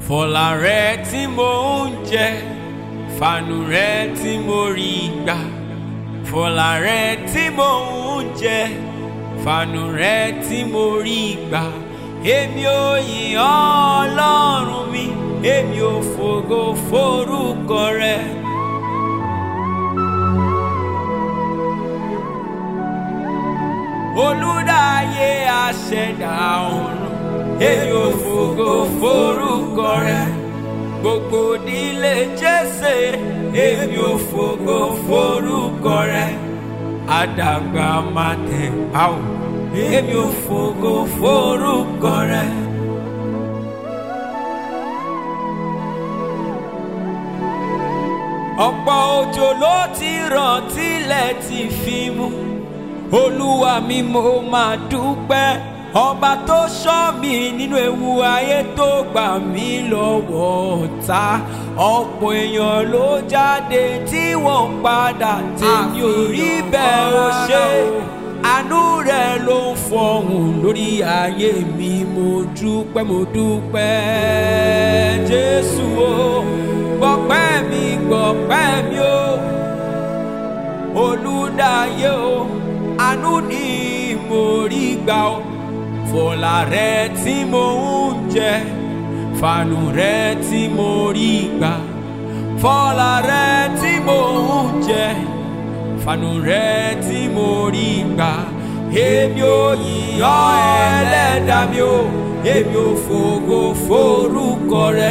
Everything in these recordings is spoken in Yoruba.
fọlá rẹ tí mo ń jẹ fàánù rẹ tí mo rí gbà fọlá rẹ tí mo ń jẹ fàánù rẹ tí mo rí gbà èmi ò yìn ọ́ ọlọ́run mi èmi ò fògo forúkọ rẹ. olùdáyé àṣẹdá ọ̀run èmi ò fògo forúkọ rẹ gbogbo nílé jésè èmi ò fògo forúkọ rẹ àdàgbà máa tẹ̀ áwò èmi ò fògo forúkọ rẹ. ọ̀pọ̀ òjò ló ti rọ̀ tilẹ̀ ti fi mú olúwa mi mo máa dúpẹ́ ọba tó ṣọ́ mi nínú ewu ayé tó gbà mí lọ́wọ́ ọ̀tá ọ̀pọ̀ èèyàn ló jáde tí wọ́n padà tèmi ò rí bẹ́ẹ̀ ó ṣe àánú rẹ̀ ló ń fọhùn lórí ayé mi mo dúpẹ́ mo dúpẹ́ jésù o gbọpẹ́ mi gbọpẹ́ mi o olùdáyé o àánú ni mo rí gbà o fọlá rẹ tí mo ń jẹ fàánù rẹ tí mo rí gbà fọlá rẹ tí mo ń jẹ fàánù rẹ tí mo rí gbà èmi ò yìn ọ́ ẹlẹ́dàá mi o èmi ò fògo forúkọ rẹ.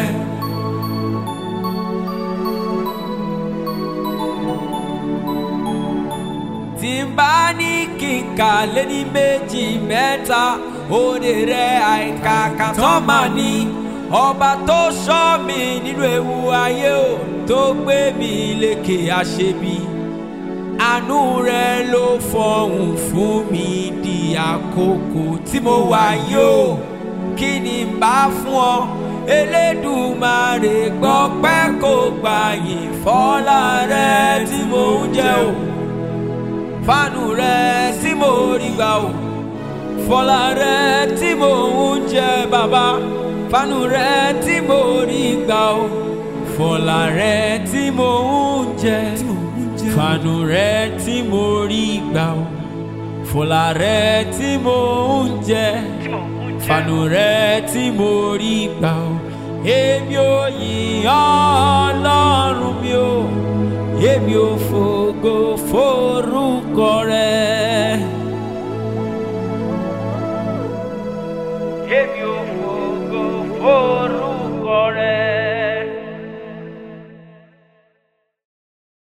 tí n bá ní kí n kà lé ní méjì mẹ́ta òde rẹ̀ àìkàkà tán máa ní ọba tó ṣọ́ mi nínú ewu ayé o tó gbé mi lékè àṣebi àánú rẹ̀ ló fọhùn fún mi di àkókò tí mo wà yìí o kí ni n bá fún ọ elédùmarè gbọ́ pẹ́ kó gbàyìn fọ́lá rẹ̀ tí mo ń jẹ o fánù rẹ tí mo rí gbà o fọlá rẹ tí mo ń jẹ bàbá fánù rẹ tí mo rí gbà o fọlá rẹ tí mo ń jẹ fánù rẹ tí mo rí gbà o fọlá rẹ tí mo ń jẹ fánù rẹ tí mo rí gbà o èmi ò yìn ọ́ ọlọ́run mi o èmi ò fògo forúkọ rẹ. èmi ò